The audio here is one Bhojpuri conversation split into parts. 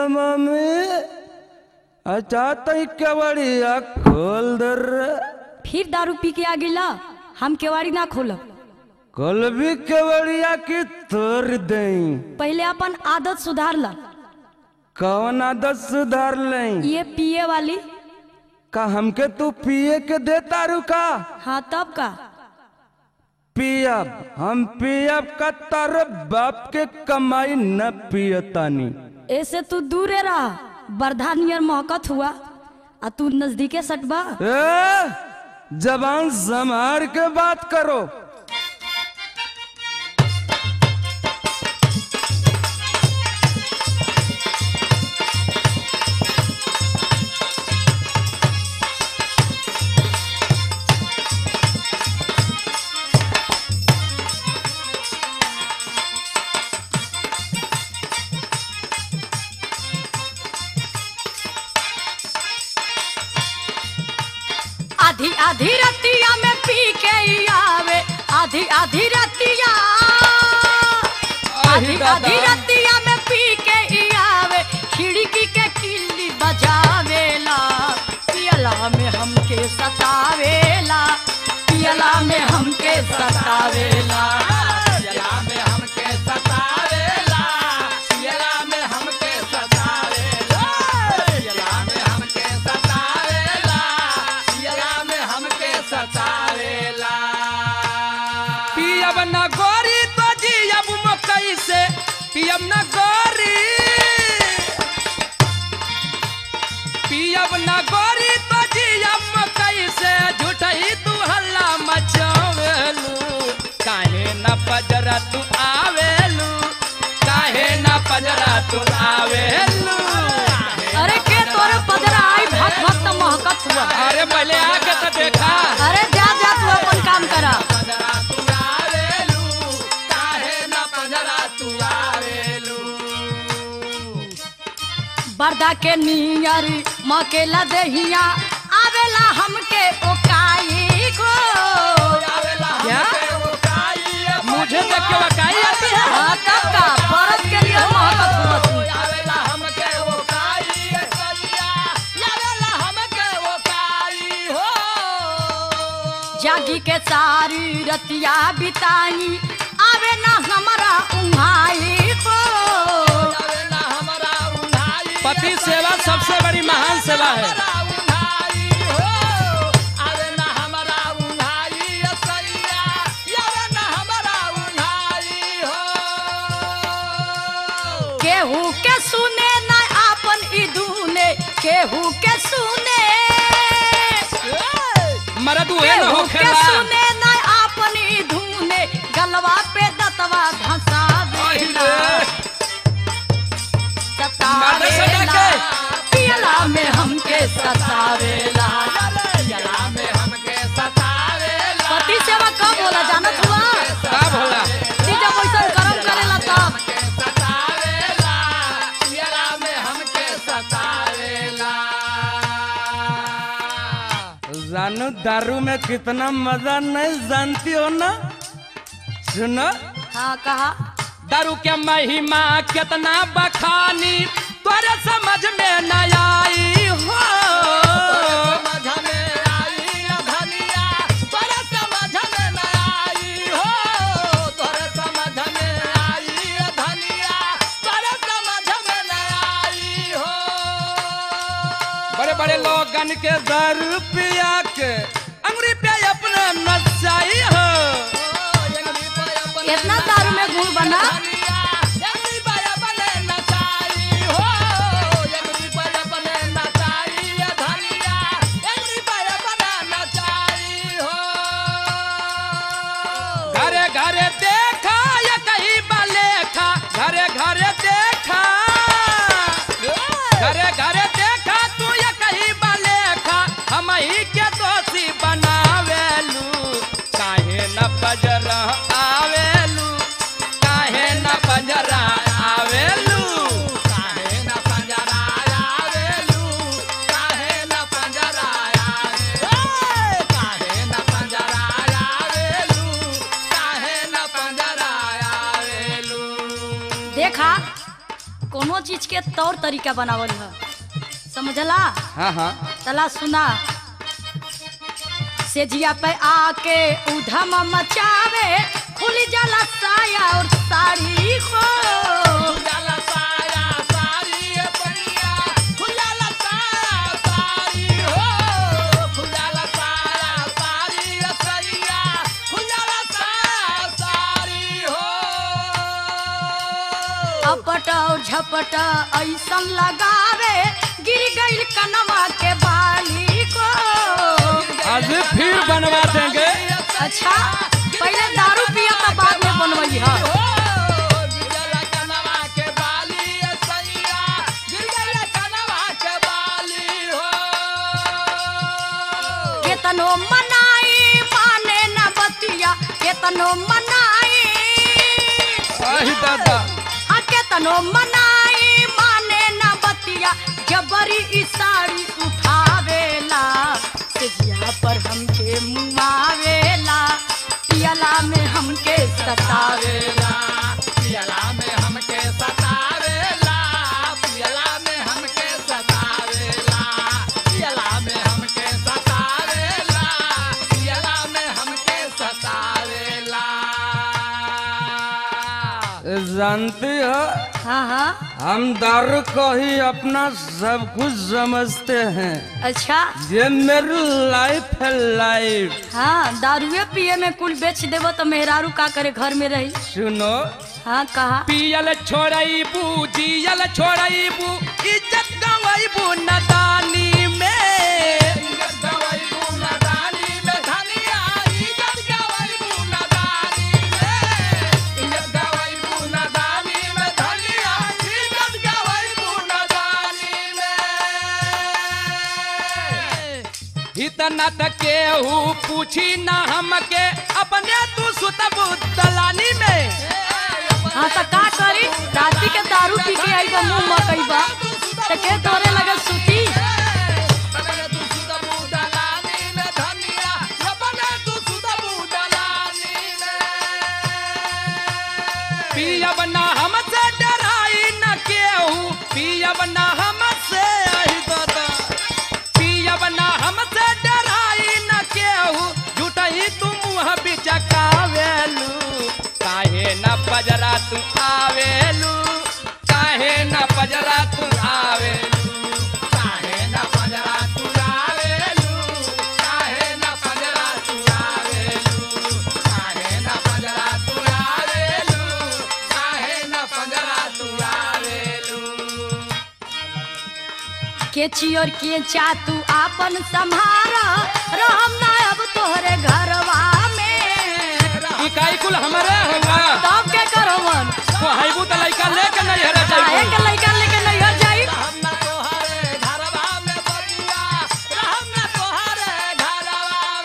मम्मी अच्छा तई केवड़िया खोल दर फिर दारू पी के आ गिला हम केवाड़ी ना खोलब कल भी केवड़िया की तोड़ दई पहले अपन आदत सुधार ला कौन आदत सुधार लई ये पिए वाली का हमके तू पिए के देता रुका हाँ तब का पियब हम पियब का तार बाप के कमाई न पियतानी ऐसे तू दूरे रहा बरधा नियर महकत हुआ आ तू नजदीके सटबा ए, जबान संभार के बात करो आधी आधी रतिया में पी के ही आवे आधी आधी रतिया आधी आधी रतिया में पी के ही आवे खिड़की के किल्ली बजावेला पियला में हमके सतावेला पियला में हमके सतावेला पियला में हमके सतावेला पियला में हमके सतावेला पियला में हमके सतावेला पियला में हमके सतावेला पियब न गोरी तो जियब मकई से पियब न गोरी पियब न गोरी तो जियब मकई से झूठही तू हल्ला मचावेलू काहे न पजरा तू आवेलू काहे न पजरा तू आवेलू अरे के तोरे पदरा आई भक्त भक्त महकत हुआ अरे पहले आके तो देखा अरे जा जा तू अपन काम करा पंजरा तू आवेलू काहे न पंजरा तू आवेलू बरदा के नियर मकेला देहिया आवेला हमके ओकाई को आवेला क्या? हमके वो काई मुझे देख के वकाई आती है हाँ, तब का बरस के लिए महकत हुआ तू आवेला हमके वो काई सैया आवेला हमके वो काई हो जागी के सारी रतिया बिताई आवे ना हमारा उन्हाई को आवेला हमरा उन्हाई पति सेवा सबसे बड़ी महान सेवा है हमरा उन्हाई हो आवेला हमरा उन्हाई सैया आवेला हमरा उन्हाई हो केहू के सुने ना आपन ई धुने केहू के सुने मरद उहे न केहू के होखेला सुने ना आपन ई धुने गलवा पे दतवा धंसा देला मारने से सतावेला जाके। पियला में हमके सतावेला जला में हमके सतावेला पति सेवा कब होला जानत हुआ का भोला ती जब वैसन कर्म करेला तब हमके सतावेला जला में हमके सतावेला जानू दारू में कितना मजा नहीं जानती हो ना सुनो हाँ कहा दारू के महिमा कितना बखानी तोरे समझ में न आई हो समझ में आई धनिया तोरे समझ में न आई हो तोरे समझ में आई धनिया तोरे समझ में न आई हो बड़े बड़े लोगन के दारू पिया के अंगुरी पे अपना नचाई हो इतना दारू में गुड़ बना घरे घरे देखा या कहीं बलेखा घरे घरे देखा घरे घरे देखा तू या कहीं बलेखा हम ही के दोषी बनावेलू काहे न बजर आवेलू काहे न के तौर तरीका बनावल है समझला हाँ हाँ चला सुना सेजिया पे आके उधम मचावे खुली जाला साया और साड़ी को खुजाला साया सारी ए पैया खुजाला साया सारी हो खुजाला साया सारी ए सैया खुजाला साया सारी हो अपट और झपट ऐसन लगावे गिर गईल कनवा के बाली को आज फिर बनवा देंगे अच्छा पहले दारू पिया था बाद में बनवई है हो गिरला कनवा के बाली ए सैया गिरला कनवा के बाली हो केतनो मनाई माने न बतिया केतनो मनाई आही दादा आ केतनो मनाई माने न बतिया जबरी ई साड़ी उठावेला सेजिया पर हमके मुआवेला पियला में हमके सतावेला पियला में हमके सतावेला पियला में हमके सतावेला पियला में हमके सतावेला पियला में हमके सतावेला जानती हो हाँ हाँ हम दारू को ही अपना सब कुछ समझते हैं अच्छा ये मेरी लाइफ है लाइफ हाँ दारुए पिए में कुल बेच देवो तो मेहरारू का करे घर में रही सुनो हाँ कहा पियल छोड़बू जियल छोड़बू इज्जत गवैबू नदानी में इज्जत गवैबू नदानी में धनिया इज्जत गवैबू नदानी में इज्जत गवैबू नदानी में धनिया इज्जत गवैबू नदानी में इतना तक केहू पूछी ना हमके अपने तू सुतबू दलानी में हाँ तो का करी राती के दारू पी के आई बा मुंह मकई बा तो के तोरे लगे सुती बने तू सुदबू दलानी में धनिया बने तू सुदबू दलानी में पियब ना हमसे डराई न केहू पियब ना हमसे आही दादा पियब ना हमसे डराई न केहू झूठही तू मुँह बिचकावेलू काहे न पजरा तू आवेलू काहे न पजरा तू आवेलू काहे न पजरा तू आवेलू काहे न पजरा तू आवेलू काहे न पजरा तू आवेलू काहे न पजरा तू आवेलू के चियोर के चा तू आपन संभारा रहम ना अब तोहरे घरवा में इकाई कुल हमारे होला तब के करवन तो हाइबू त लइका लेके नहीं हरा काहे जाइबू के लइका लेके नहीं हो जाई रहम न तोहरे घरवा में बबुआ रहम न तोहरे घरवा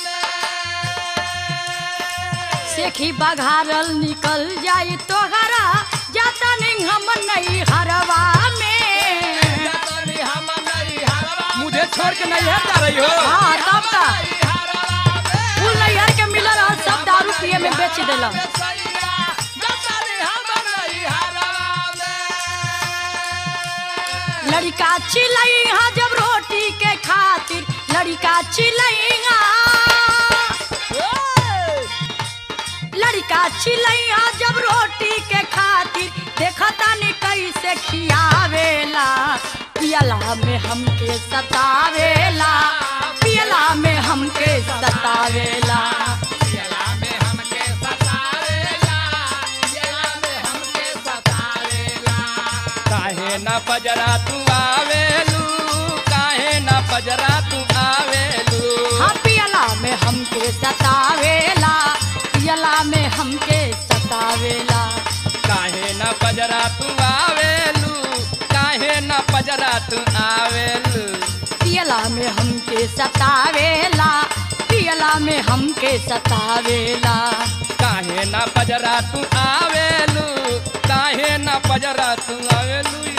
में सेखी बघारल निकल जाई तोहरा जाता नहीं हम नहीं हरवा में जतनी हम नहीं हरवा मुझे छोड़ के नहीं है जा रही हो हाँ तब का नहीं हरवा में फूल नैहर के मिलल और सब दारू पिए में बेच देला लड़का चिलैहा जब रोटी के खातिर लड़का चिलैहा लड़का चिलैहा जब रोटी के खातिर देखता नहीं कैसे खियावेला पियला में हमके सतावेला पियला में हमके सतावेला काहे न पजरा तू आवेलू काहे न पजरा तू आवेलू हाँ पियला में हमके सतावेला पियला में हमके सतावेला काहे न पजरा तू आवेलू काहे न पजरा तू आवेलू पियला में हमके सतावेला पियला में हमके सतावेला काहे न पजरा तू आवेलू काहे न पजरा तू आवेलू